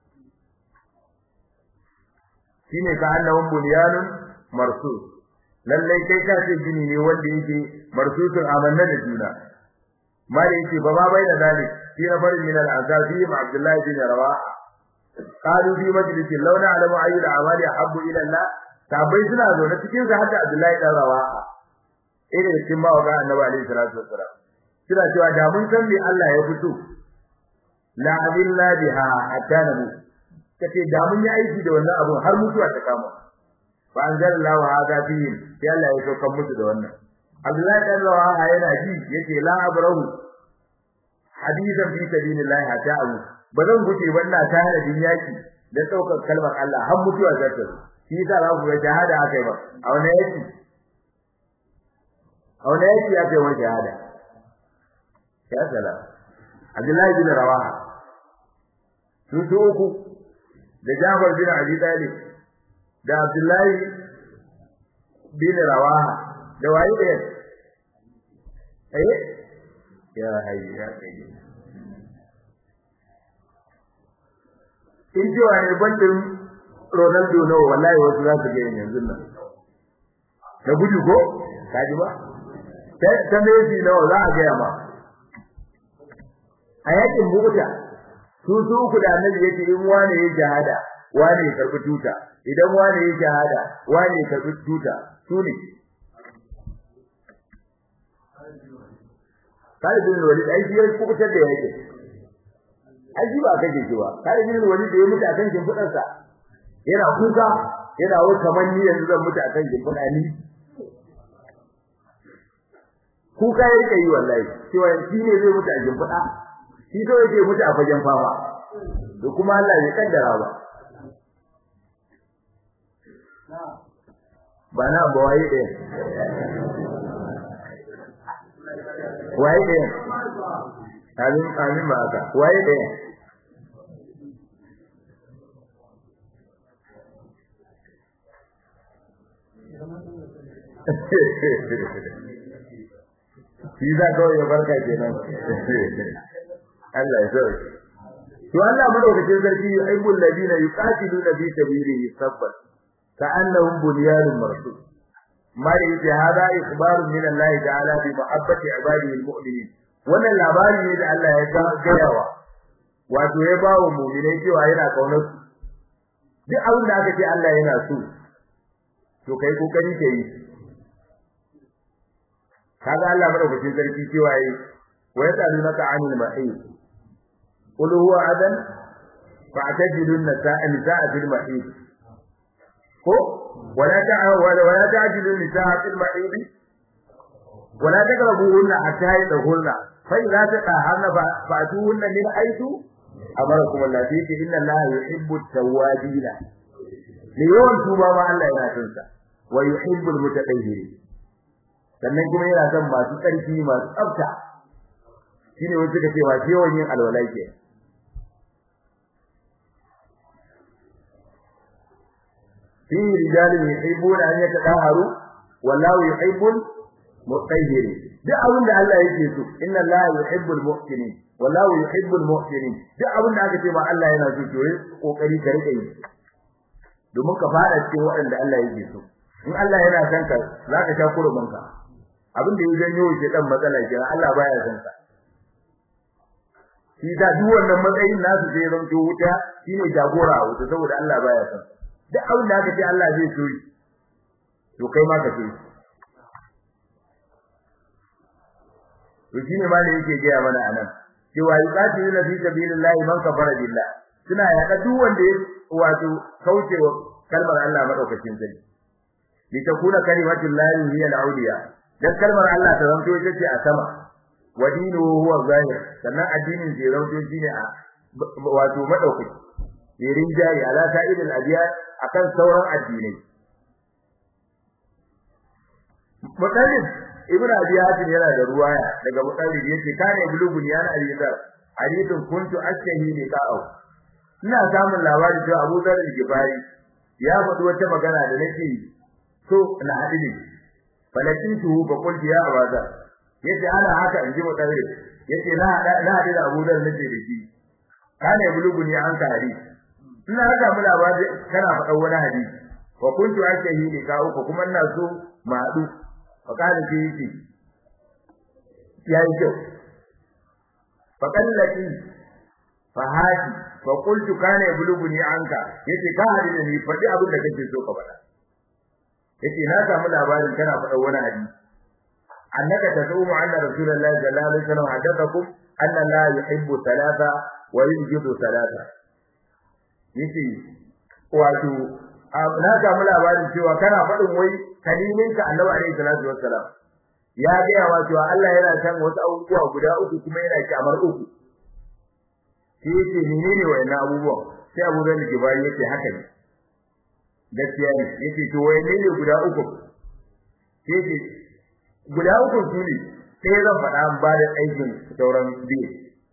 shine ka annahum bunyanun marsus lallai kai ka ce gini ne wanda yake marsusun amanna da juna mali yake ba ba bai da zalik fi nafarin min al-ansar fi abdullah bin rawaha qalu fi majlisin law na'lamu ayyu al-amali ahabbu ila Allah sabai suna zo na cikin sa hadda abdullah dan rawaha irin cikin ba ga annabi alaihi salatu wassalam suna cewa da mun san me Allah ya fito la abilla biha hatta nabu kace da mun yi aiki da wannan abun har mutuwa ta kama fa anzalallahu hadha fihi sai Allah ya saukar musu da wannan Abdullahi dan Rawaha yana ji yake la abrahu hadisan fi sabilillah hatta abu bazan guje wannan ta hada din yaki da saukar kalmar Allah har mutuwa za ta shi yasa za ku ga shahada akai ba a wani yaki a wani yaki akai wani shahada ya sala Abdullahi bin Rawaha sun su uku da Jafar bin Abi Talib da Abdullahi bin Rawaha da waye da eh ya hayya ya kai in ji wani bandin Ronaldo no wallahi wasu za su ga yanzu nan da gudu ko kaji ba ta Messi no za a ga ma a yakin buta su su uku da annabi yake in wani ya shahada wani ya karbi tuta idan wani ya shahada wani ya karbi tuta su ne Khalid bin Walid ai shi ya kubutar da yake ai shi ba kake shi ba Khalid bin Walid da ya mutu akan shimfidar sa yana kuka yana wa kaman ni yanzu zan mutu akan shimfida ni kuka ya rike yi wallahi cewa shi ne zai mutu a shimfida shi so yake mutu a fagen fama da kuma Allah ya kaddara ba ba na ba waye ɗaya waye ɗaya amin amin ba haka waye ɗaya shi za kawai ya barka kenan Allah ya sauke to Allah madaukakin sarki yuhibbul ladina yuqatiluna fi sabilihi saffan ka'annahum bunyanun marsus ma yace hada ikhbarun min Allah ta'ala bi mahabbati ibadihi almu'minin wannan labari ne da Allah ya gayawa wato ya bawo mu'minai cewa yana kaunar su duk abin da aka ce Allah yana so to kai kokari kai kaga Allah madaukakin sarki cewa yi wa yasalunaka 'anil mahid qul huwa adan fa'tajidu an-nisaa nisaa fil mahid ko wala ta'a wala ta'jilu an-nisaa fil mahid wala taqrabuhunna hatta yadkhulna fa idza taqaharna fa'tuhunna min haythu amarakum Allah fi inna Allah yuhibbu at-tawwabin ne yawan tuba ma Allah yana son sa wa yuhibbu al-mutatahhirin sannan kuma yana son masu tsarki masu tsafta shine wanda suka ce wa yawan yin alwala ke fi rijalin yuhibbuna an yatadaharu wallahu yuhibbul mutahhirin duk abin da Allah yake so inna Allah yuhibbul muhsinin wallahu yuhibbul muhsinin duk abin da aka ce ma Allah yana so to yi kokari ka rike yi domin ka fara cikin waɗanda Allah yake so in Allah yana son ka zaka sha kurumin ka abin da ya janyo shi dan matsala ke Allah baya son ka shi da duk wannan matsayin nasu sai ran to wuta shine jagora a wuta saboda Allah baya son duk abin da aka ce Allah zai so to kai ma ka so to shine ma da yake gaya mana anan cewa yuqatiluna fi sabilillahi man kafara billah suna yaƙa duk wanda ya wato kaucewa kalmar Allah madaukakin sarki litakuna kalimatullahi hiya al-awliya dan kalmar Allah ta zanto ita ce a sama wa dinuhu huwa zahir sannan addinin zai zanto shine a wato madaukaki yirin jari ala sa'idil adiyan akan sauran addinai mutallib ibnu abi hatim yana da ruwaya daga mutallib yace kana bulugun yana alizar hadithun kuntu ashtahi liqa'u ina samun labari cewa Abu Dharr al-Ghifari ya faɗi wata magana da nake so na haɗu ne falakin tuhu fa qultu ya abaza yace ana haka in ji mutawir yace na na haɗu da Abu Dharr nace da shi kana buluguni an ka hadisi ina haka mu labari kana faɗa wani hadisi wa kuntu ashtahi liqa'u ko kuma ina so mu haɗu fa kana ce yace yayi kyau fa kallati fa hadi fa qultu kana yablughuni anka yace ka hadi da ni faɗi abin da kake so ka faɗa yace na samu labarin kana faɗa wani hadisi annaka tasumu anna rasulullahi sallallahu alaihi wasallam hadathakum anna la yuhibbu thalatha wa yujibu thalatha yace wato na samu labarin cewa kana faɗin wai kaliminka annabi alaihi salatu wassalam ya gaya wa cewa Allah yana san wasu abubuwa guda uku kuma yana kyamar uku shi yake menene wayannan abubuwan sai Abu Dawud Jibari yace haka ne gaskiya ne yace to wayanne guda uku sai yace guda uku su ne sai zan faɗa an ba da aikin sauran biyu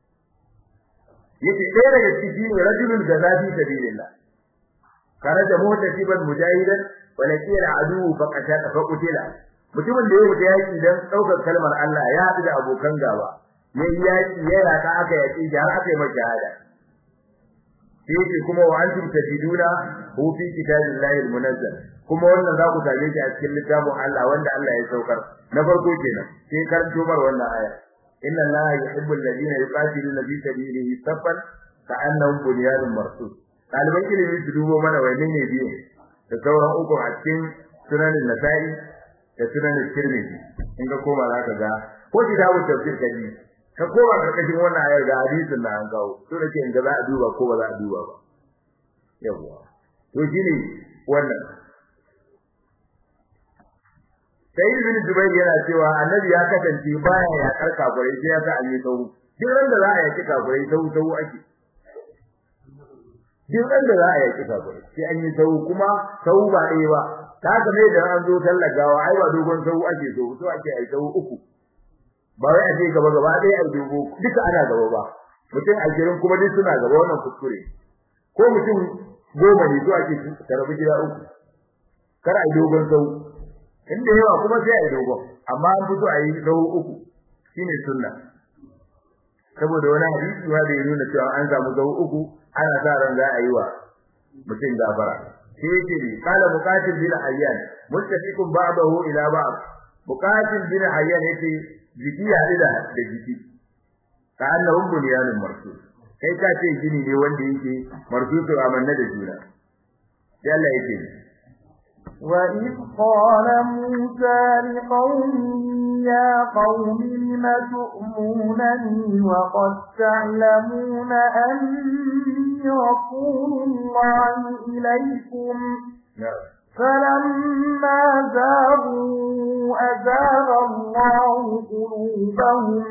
yace ɗaya daga ciki ne rajulun da zafi sabilillah kana da mutasiban mujahidan wa laqiya adu fa qatala fa qutila mutumin da ya wuce yaki dan daukar kalmar Allah ya haɗu da abokan gaba yayi yaki ya raka aka yaki da har aka yi masa shahada sai kuma wa antum tajiduna hu fi kitabillahi almunazzal kuma wannan za ku same shi a cikin littafin Allah wanda Allah ya saukar na farko kenan sai karanto mar wannan aya inna allaha yuhibbu alladhina yuqatiluna fi sabilihi saffan ka'annahum bunyanun marsus ɗaliban ilimi su dubo mana wani ne biyu da sauran uku a cikin sunanin nasa'i da sunanin tirmidhi in ka koma za ka ga ko kitabun tafsir ka ji ka koma karkashin wannan ayar ga hadisin da an kawo to da ke in ga za a duba ko ba za a duba ba yawwa to shine wannan sai ibn Zubair yana cewa annabi ya kasance baya ya karka gurai sai ya sa an yi sahu duk ran da za a yaki kagurai sahu sahu ake duk ran da za a yaki kagurai sai an yi sahu kuma sahu ba ɗaya ba ta haka ne da an zo tallagawa ai ba dogon sahu ake so so ake ai sahu uku ba wai a je gaba gaba ɗaya ai dogo duka ana gaba ba mutum ashirin kuma duk suna gaba wannan kuskure ko mutum goma ne so ake karabi gida uku kar a yi dogon sahu inda yawa kuma sai a yi dogon amma an fito a yi sahu uku shine sunna saboda wani hadisi ma da ya nuna cewa an samu sahu uku ana sa ran za a yi wa mutum gafara sai yake ne kala muqatil bin ayyan muttafiqun ba'dahu ila ba'd muqatil bin ayyan yake jiki ya da da jiki ka annahum bunyanun marsus kai ka ce gini ne wanda yake marsusu amanna da juna sai Allah yake وإذ قال موسى لقومه يا قوم لم تؤمنني وقد تعلمون أني رسول الله إليكم فلما زاغوا أزاغ الله قلوبهم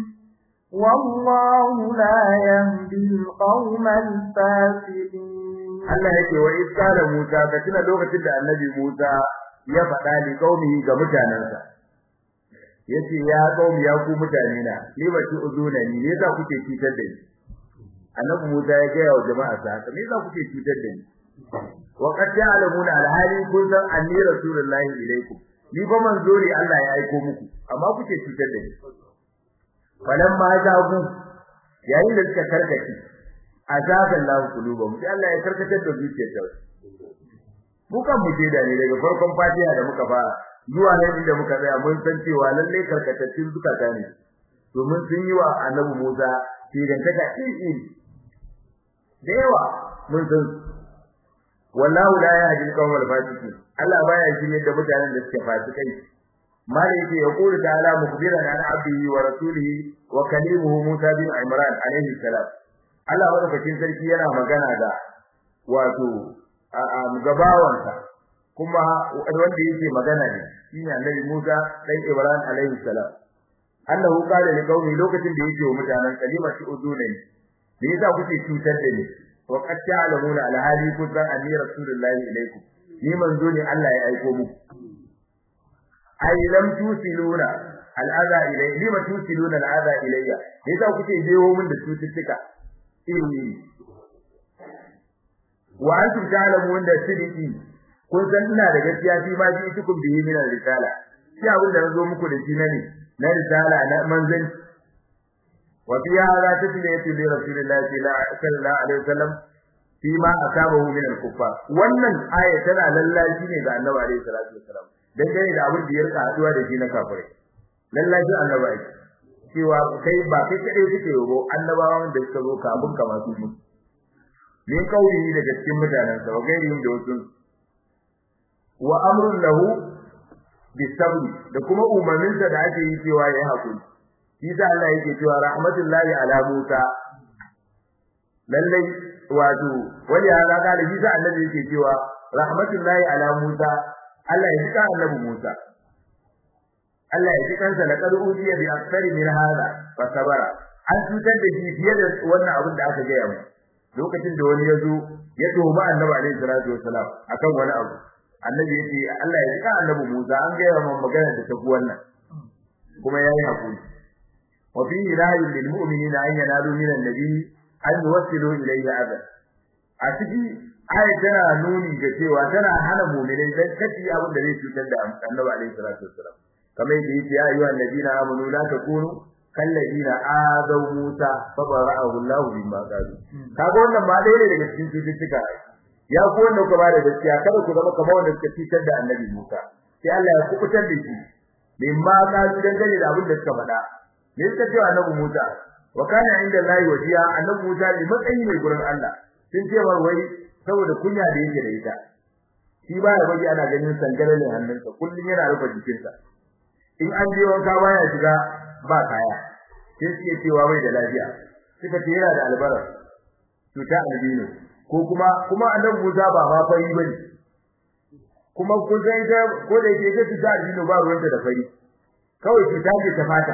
والله لا يهدي القوم الفاسقين Allah yake wa iskala Musa ka tuna lokacin da Annabi Musa ya faɗa li qaumihi ga mutanansa yace ya qaumi ya ku mutane na ni ba ki uzuna ni ne za kuke cutar da ni Annabi Musa ya ga wa jama'a sa haka me za kuke cutar da ni wa qad ya'lamuna al-hali kun san anni rasulullahi ilaikum ni ba manzo ne Allah ya aiko muku amma kuke cutar da ni falamma zagu yayin da suka karkace azaban lahu qulubum sai Allah ya karkatar da zuciyar ta mu kan mu da ne daga farkon fatiha da muka fara zuwa nan inda muka tsaya mun san cewa lalle karkatattun zukata ne domin sun yi wa annabi Musa tigantaka iri da yawa mun san wallahu la yahdi al-qawmal fasiqin Allah baya shirye da mutanen da suke fasikai mali yake ya kula ta'ala mukbiran an abdihi wa rasulihi wa kalimuhu Musa bin Imran alayhi salam Allah madaukakin sarki yana magana da wato gabawansa kuma wanda yake magana ne shine Annabi Musa dan Ibrahim alaihi salam Allahu qala li qaumi lokacin da yake wa mutanen kalima shi udunai me yasa kuke cutar da ni wa qad ta'lamuna alhali kunta anni rasulullahi ilaikum ni manzo ne Allah ya aiko muku ai lam tusiluna al'aza ilayya lima tusiluna al'aza ilayya yasa kuke jewo min da cututtuka iri wa antum ta'lamun da sidiki kun san ina da gaskiya fi ma ji tukum bihi min risala shi abin da nazo muku da shi na ne na risala na manzan wa fi hadha tasliyatu li rasulillahi sallallahu alaihi wasallam fi ma asabahu min al-kuffar wannan aya tana lallashi ne ga annabi alaihi salatu wasallam dangane da abin da ya rika haduwa da shi na kafirai lallashi annabi ai cewa kai ba kai kadai kake yobo annabawan da suka zo kafin ka masu mu min kauli daga cikin mutanen sa wa gairihim da wasu wa amrun lahu bisabri da kuma umarnin sa da ake yi cewa yayi hakuri shi da Allah yake cewa rahmatullahi ala Musa lallai wato wani ya ga da shi da annabi yake cewa rahmatullahi ala Musa Allah ya jika annabi Musa Allah ya ji kansa laqad ujiya bi aktsari min hada fa sabara an tutar da shi fiye da wannan abin da aka gaya mu lokacin da wani yazo ya tuhuma annabi alaihi salatu wassalam akan wani abu annabi yace Allah ya jika annabi Musa an gaya mu magana da tafi wannan kuma yayi hakuri wa fi ilahi lil mu'minina an yanalu min an-nabi an yuwassilu ilayhi adab a cikin aya tana nuni ga cewa tana hana mu'minai dan kaci abin da zai cutar da annabi alaihi salatu wassalam kamar yadda yake ya ayyuhan ladina amanu la takunu kal ladina azaw musa fa bara'ahu Allah bima qalu kaga wannan ma dai ne daga cikin cututtuka ya ku wanda ku ba da gaskiya kada ku zama kamar wanda suka cutar da annabi Musa sai Allah ya kubutar da shi bima qalu dangane da abin da suka faɗa me suka ce annabi Musa wa kana inda Allah wajiya annabi Musa ne matsayi ne gurin Allah sun ce mar wai saboda kunya da yake da ita shi baya baje ana ganin sangaralin hannunsa kullun yana rufe jikinsa in an je wanka baya shiga ba kaya sai suke cewa bai da lafiya suka ce yana da albara cuta albino ko kuma kuma annabi Musa ba ma fari bane kuma kun san ita ko da yake cuta albino ba ruwanta da fari kawai cuta ce ta fata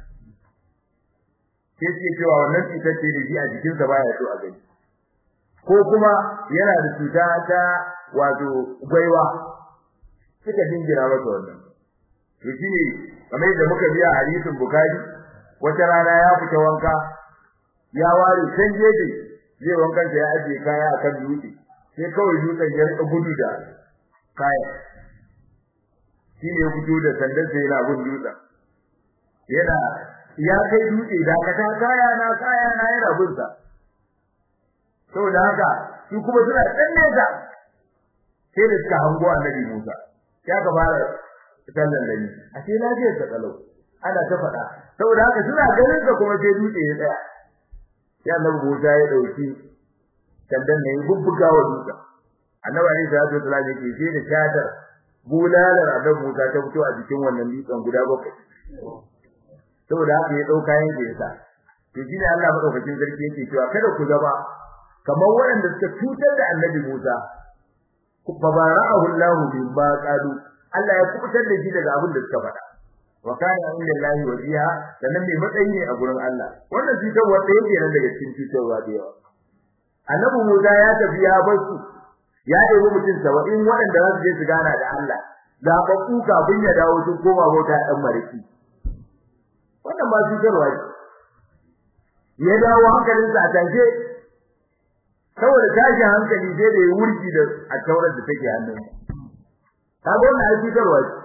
sai suke cewa wannan cutar ce da shi a jikinsa baya so a gani ko kuma yana da cuta ta wato gwaiwa suka dingira masa wannan to shine kamar yadda muka biya hadisin bukari wata rana ya fita wanka ya ware can jeje zai wankan ya aje kaya akan dutse sai kawai dutsen ya rika gudu da kaya shine ya fito da sandan sai yana gudu dutsen yana ya kai dutse da ka ta kaya na kaya na yana gunsa saboda haka su kuma suna tsanne da sai da suka hango annabi Musa ya ka fara sallan da ni a ce lafiyar ta kalau ana ta faɗa saboda haka suna ganin ka kuma sai dutse ya tsaya ya annabi Musa ya dauki sandan ne bubbuga wa dutse annabi ne da ya tsala yake sai da shatar bulalar annabi Musa ta fito a jikin wannan dutsen guda bakwai saboda haka ya dauka yanke ya sa to shine Allah madaukakin sarki yake cewa kada ku zama kamar waɗanda suka cutar da annabi Musa fa bara'ahu Allah bima qalu Allah ya kubutar da shi daga abin da suka faɗa wa kana inda Allah wajiha sannan mai matsayi ne a gurin Allah wannan cutar wanda yake nan daga cikin cutarwa da yawa annabi Musa ya tafi ya bar su ya ɗebi mutum saba'in waɗanda za su je su gana da Allah zaɓaɓɓu kafin ya dawo sun koma bauta ɗan mariki wannan ba cutarwa ce ya dawo hankalinsa a tashe saboda tashin hankali sai da ya wurgi da a taurar da take hannun kaga wannan ai cutarwa ce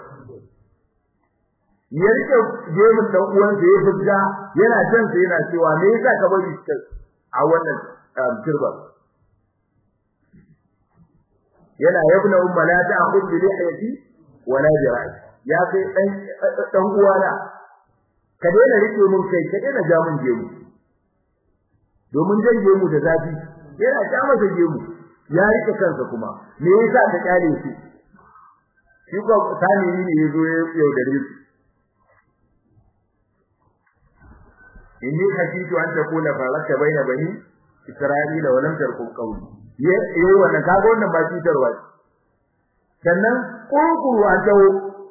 ya rike gemun dan uwan da ya fita yana jan sa yana cewa me yasa ka bari shi a wannan turba yana yabna umma la ta'khud bi lihiyati wala bi ra'i ya kai dan dan uwana ka daina rike mun kai ka daina ja mun gemu domin jan gemu da zafi yana ja masa gemu ya rike kansa kuma me yasa ka kyale shi shi ko tani ne yazo ya yaudare su inni khashitu an takuna faraka baina bani isra'ila wa lam tarkum qawli yayi wannan kaga wannan ba cutarwa sannan kurkuru a tawo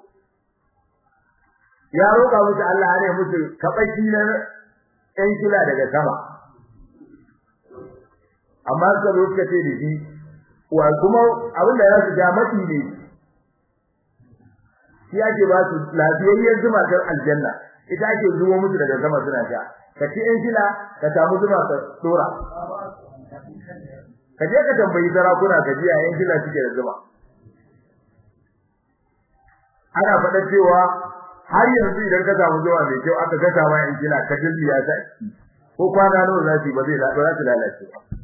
ya roƙa musu Allah ne musu kabashi na ɗan kila daga sama amma suka zo suka ce da shi wa kuma abin da ya su ja mati ne shi ake ba su lafiyayyen zuma ta aljanna ita ake zuwa musu daga sama suna sha ka ci in shila ka samu zuma ka dora ka je ka tambayi sarakuna ka ji yayin shila suke da zuma ana faɗa cewa har yanzu idan ka samu zuma mai kyau aka gasa ma in shila ka dilliya ta ko kwana nawa za su ba zai ba za su lalace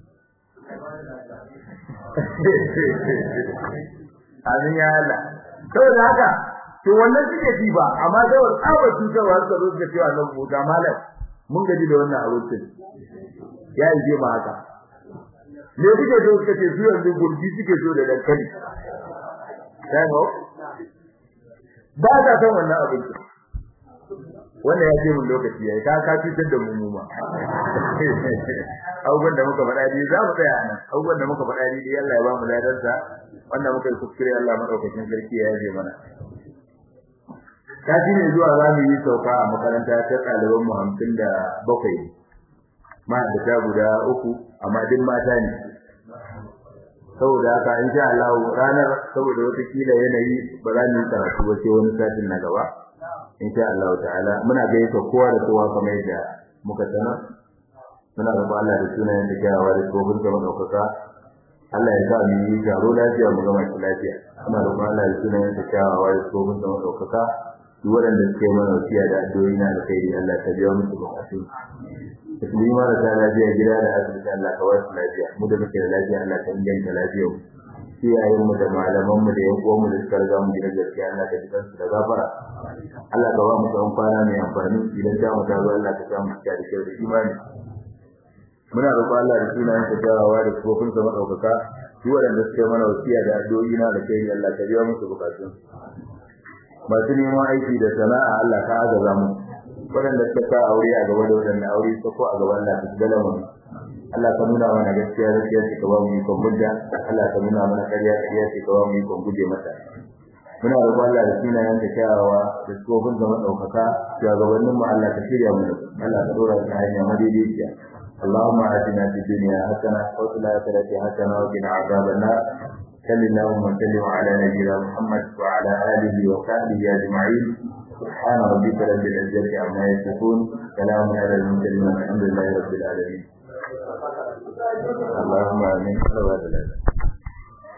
Amin ya Allah. Saboda haka to wannan suke ji ba amma da wani tsaba cutarwa suka zo suka cewa nan buta malam mun gaji da wannan abincin ya yi ma haka me kuke so suka ce su yanzu gurbi suke so da dankali sai ho ba ta san wannan abincin wannan ya ce mun lokaci yayi ka ka cutar da mu mu ma abubuwan da muka faɗa dai za mu tsaya nan abubuwan da muka faɗa dai Allah ya ba mu ladarsa wannan muka yi kuskure Allah madaukakin sarki ya yaje mana kaji ne zuwa za mu yi sauka a makaranta ta ɗaliban mu hamsin da bakwai ma da ta guda uku amma duk mata ne saboda haka in sha Allah ranar saboda wata kila yanayi ba za mu yi karatu ba sai wani satin na gaba in sha Allah ta'ala muna gaisa kowa da kowa kamar yadda muka sanar muna roƙon Allah da sunayen da kyawawa da tsohon da madaukaka Allah ya sa mu yi taro lafiya mu gama shi lafiya muna roƙon Allah da sunayen da kyawawa da tsohon da madaukaka duk waɗanda suka yi mana wasiya da addu'o'i na alkhairi Allah ta biya musu bukatun musulmi marasa lafiya gida da asibiti Allah ka wasu lafiya mu da muke da lafiya Allah ka inganta lafiyar mu iyayen mu da malaman mu da yan uwan mu da suka riga mu gidan gaskiya Allah ka ji kansu da gafara Allah ka ba mu tsawon kwana mai amfani idan ta mu ta zo Allah ka sa mu da kyau da imani muna roƙon Allah da sunayen sa jawawa da kofin sa madaukaka duk waɗanda suka yi mana wasiya da addu'o'i na da kai Allah ka biya musu bukatun masu neman aiki da sana'a Allah ka agaza mu waɗanda suka sa aure a gaba da waɗanda aure su ko a gaban Allah su gala mu Allah ka nuna mana gaskiya gaskiya ce ka ba mu ikon mudda Allah ka nuna mana ƙarya ƙarya ce ka ba mu ikon guje mata muna roƙon Allah da sunayen ka kyawawa da tsofin da madaukaka shugabannin mu Allah ka shirya mu Allah ka dora ta hanya madaidaiciya اللهم آتنا في الدنيا حسنة وفي الآخرة حسنة وقنا عذاب النار صل اللهم وسلم على نبينا محمد وعلى آله وصحبه أجمعين سبحان ربك رب العزة عما يصفون سلام على المرسلين والحمد لله رب العالمين اللهم آمين